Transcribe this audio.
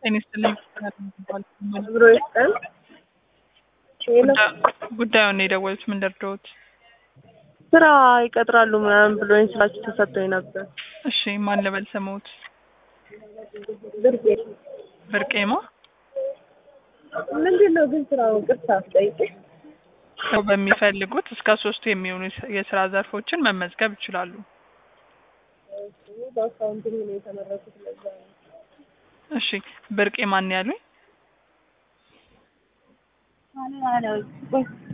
ጤና ይስጥልኝ። ብሮ ይስጠን። ሄሎ ጉዳዩን የደወሉት ምን ደርደውት? ስራ ይቀጥራሉ ምናምን ብሎኝ ስራችሁ ተሰጥቶኝ ነበር። እሺ ማን ልበል ስሙት? ብርቄ ብርቄማ ምንድን ነው ግን ስራው ቅርታ አስጠይቅ ሰው በሚፈልጉት እስከ ሶስቱ የሚሆኑ የስራ ዘርፎችን መመዝገብ ይችላሉ። በአካውንቲንግ ነው የተመረኩት ለዛ ነው። እሺ ብርቄ ማን ያሉኝ? አለ አለ